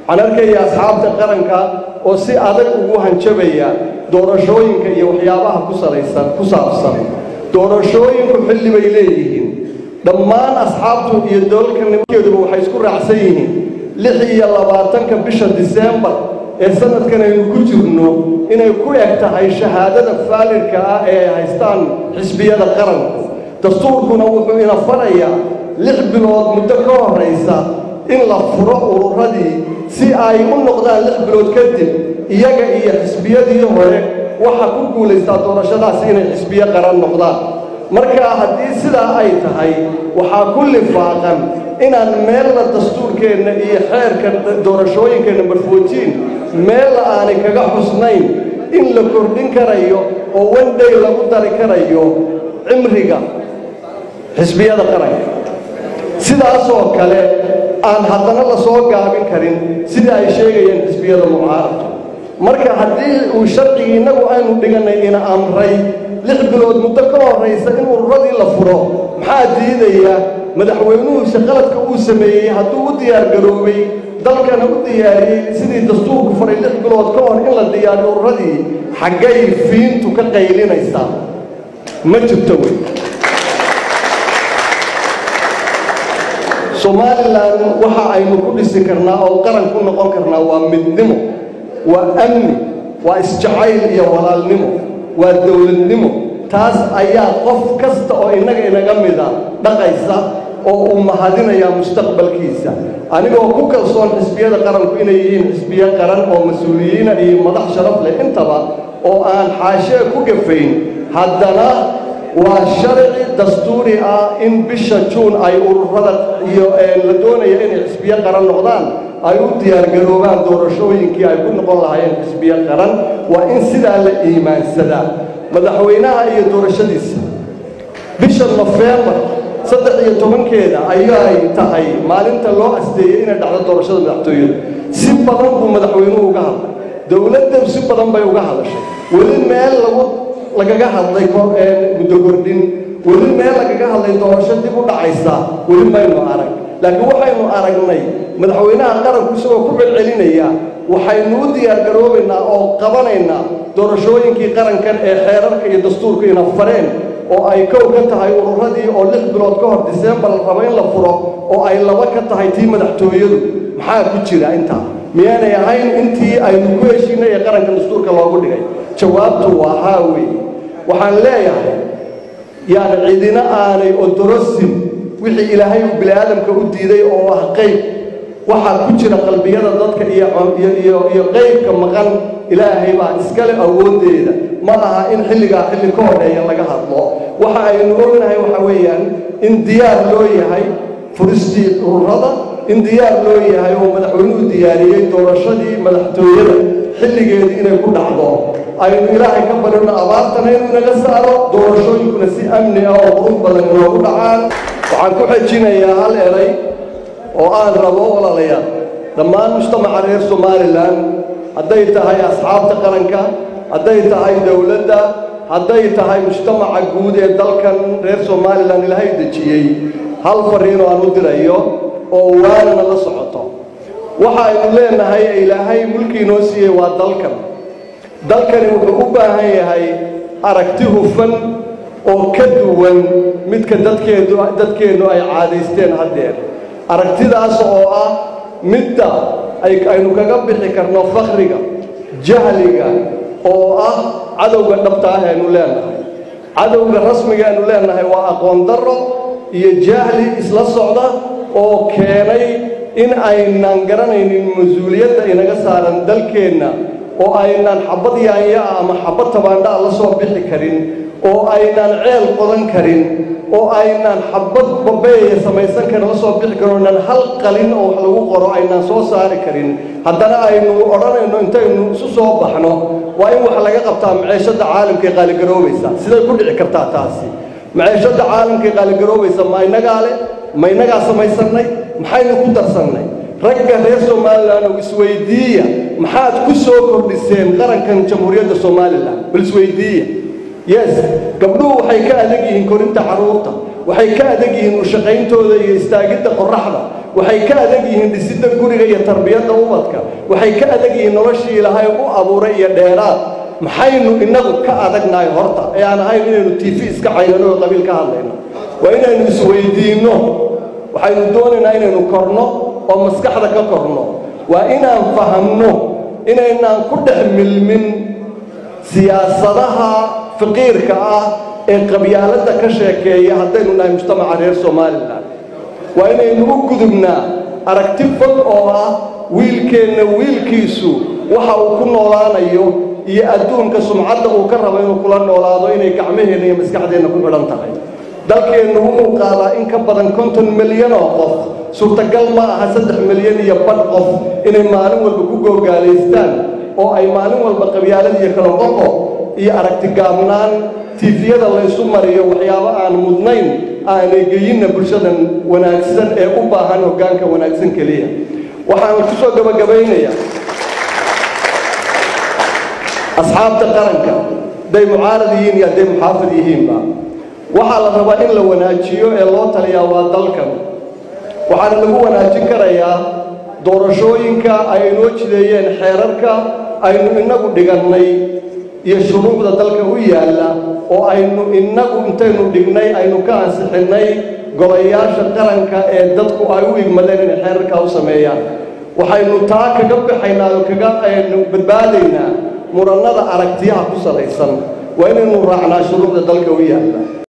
waxaan arkaya asxaabta qaranka oo si adag ugu hanjabaya doorashooyinka iyo waxyaabaha ku salaysan ku saabsan doorashooyinku xilli bay leeyihiin dhammaan asxaabtu iyo dolalka nimankeeduba waxay isku raacsan yihiin lix iyo labaatanka bisha disembar ee sanadkan aynu ku jirno inay ku eg tahay shahaadada faalidka ah ee ay haystaan xisbiyada qaranku dastuurkuna wuxuu ina farayaa lix bilood muddo ka horraysa in la furo ururadii si ay u noqdaan lix bilood kadib iyaga iyo xisbiyadii hore waxa ku guulaystaa doorashadaasi inay xisbiyo qaran noqdaan marka haddii sidaa ay tahay waxaa ku lifaaqan inaan meella dastuurkeenna iyo xeerka doorashooyinkeenna marfoojiin meella aanay kaga xusnayn in la kordhin karayo oo wandhay lagu dari karayo cimriga xisbiyada qaranka sidaasoo kale aan haddana la soo gaabin karin sidii ay sheegayeen xisbiyada mucaaradku marka haddii uu sharcigii innagu aynu dhigannay ina amray lix bilood muddo ka horraysa in ururadii la furo maxaa diidaya madaxweynuhuse qaladka uu sameeyey hadduu u diyaargaroobay dalkana u diyaariyey sidii dastuurku faray lix bilood ka hor in la diyaariyo ururadii xaggay fiintu ka qaylinaysaa ma jirto wey somalilan waxa aynu ku dhisi karnaa oo qaran ku noqon karnaa waa midnimo waa amni waa isjacayl iyo walaalnimo waa dowladnimo taas ayaa qof kasta oo innaga inaga mida dhaqaysa oo uu mahadinayaa mustaqbalkiisa anigoo ku kalsoon xisbiyada qaranku inay yihiin xisbiyo qaran oo mas-uuliyiina iyo madax sharaf leh intaba oo aan xaashee ku gafayn haddana waa sharci dastuuri ah in bisha juun ay ururada iyo la doonaya inay xisbiyo qaran noqdaan ay u diyaargaroobaan doorashooyinkii ay ku noqon lahaayeen xisbiyo qaran waa in sidaa la iimaansadaa madaxweynaha iyo doorashadiisa bisha nofembar saddex iyo tobankeeda ayay tahay maalinta loo asteeyey inay dhacdo doorashada madaxtooyada si badan buu madaxweynuhu uga hadlay dowladda si badan bay uga hadashay weli meel lagu lagaga hadlay muddo kordhin weli meel lagaga hadlay doorasho dib u dhacaysa weli maynu arag laakiin waxaynu aragnay madaxweynaha qaranku isagoo ku celcelinaya waxaynu u diyaargaroobaynaa oo qabanaynaa doorashooyinkii qarankan ee xeerarka iyo dastuurka ina fareen oo ay kow ka tahay ururadii oo lix bilood ka hor disembar la rabo in la furo oo ay laba ka tahay tii madaxtooyadu maxaa ku jira intaa miyaanay ahayn intii aynu ku heshiinay ee qaranka dastuurka loogu dhigay jawaabtu waa haa weeye waxaan leeyahay yaani cidina aanay odorosin wixii ilaahay uu bini'aadamka u diiday oo ah qayb waxaa ku jira qalbiyada dadka iyo iyo iyo qaybka maqan ilaahay baa iskale awooddeeda ma aha in xilligaa xilli ka hodheeya laga hadlo waxa aynu ognahay waxa weeyaan in diyaar loo yahay furistii ururada in diyaar loo yahay oo madaxweynuhu diyaariyey doorashadii madaxtooyada xilligeedii inay ku dhacdo aynu ilaahay ka barino abaartana inuu inaga saaro doorashooyinkuna si amni ah oo qurux badan inoogu dhacaan waxaan ku xejinayaa hal eray oo aan rabo walaalayaal dhammaan mujtamaca reer somalilan hadday tahay asxaabta qaranka hadday tahay dowladda hadday tahay mujtamaca guud ee dalkan reer somalilan ilaahay dejiyey hal fariinoo aan u dirayo oo waanana la socoto waxa aynu leenahay ee ilaahay mulkii inoo siiyey waa dalkan dalkani wuxuu u baahan yahay aragti hufan oo ka duwan midka dadkeedu dadkeennu ay caadaysteen haddeer aragtidaas oo ah midda aynu kaga bixi karno fakhriga jahliga oo ah cadowga dhabta ah aynu leenahay cadowga rasmiga aynu leenahay waa aqoon darro iyo jahli isla socda oo keenay in aynan garanaynin mas-uuliyadda inaga saaran dalkeenna oo aynan xabad yaanya ah ama xabad tabaandhaa la soo bixi karin oo aynan ceel qodan karin oo aynan xabad babeeya samaysan karin la soo bixi karin oonan hal qalin oo wax lagu qoro aynan soo saari karin haddana aynu odhanayno intaynu isu soo baxno waa in wax laga qabtaa maceeshadda caalamka ee qaaligaroobaysa siday ku dhici kartaa taasi maceeshadda caalamka ee qaaligaroobaysa ma inagaa leh ma inagaa samaysannay maxaynu ku darsannay ragga reer somalilan oo isweydiiya maxaad ku soo kordhiseen qarankan jamhuuriyadda somalilan bal isweydiiya yes gabdhuhu waxay ka adag yihiin korinta carruurta waxay ka adag yihiin ushaqayntooda iyo istaagidda qorraxda waxay ka adag yihiin dhisidda guriga iyo tarbiyadda ubadka waxay ka adag yihiin noloshii ilaahay u abuuray iyo dheeraad maxaynu innagu ka adagnahay horta ee aan ahayn inaynu tv iska caynano oo qabiil ka hadlayno waa inaynu isweydiinno waxaynu doonaynaa inaynu korno oo maskaxda ka korno waa inaan fahamno inaynaan ku dhex milmin siyaasadaha faqiirka ah ee qabyaaladda ka sheekeeya haddaynu nahay mujtamaca reer somalilan waa inaynu u gudubnaa aragti fog oo ah wiilkeenna wiilkiisu waxa uu ku noolaanayo iyo adduunka sumcadda uu ka rabo inuu kula noolaado inay gacmaheenna iyo maskaxdeenna ku xidhan tahay dalkeennu wuxuu qaadaa in ka badan konton milyan oo qof suurtagal ma aha saddex milyan iyo badh qof inay maalin walba ku googaalaystaan oo ay maalin walba qabyaalad iyo kala qoqo iyo aragti gaabnaan tiifiyada laysu mariyo waxyaabo aan mudnayn aanay geyinna bulshadan wanaagsan ee u baahan hoggaanka wanaagsan keliya waxaan ku soo gabagabaynayaa asxaabta qaranka hadday mucaarad yihiin iyo hadday muxaafid yihiinba waxaa la rabaa in la wanaajiyo ee loo taliyaa waa dalkan waxaana lagu wanaajin karayaa doorashooyinka ay inoo jideeyeen xeerarka aynu innagu dhigannay iyo shuruucda dalka u yaalla oo aynu innagu intaynu dhignay aynu ka ansixinnay golayaasha qaranka ee dadku ay u igmadeen inay xeerarkaa u sameeyaan waxaynu taa kaga baxaynaa oo kaga aynu badbaadaynaa murannada aragtiyaha ku salaysan waa inaynu raacnaa shuruucda dalka u yaalla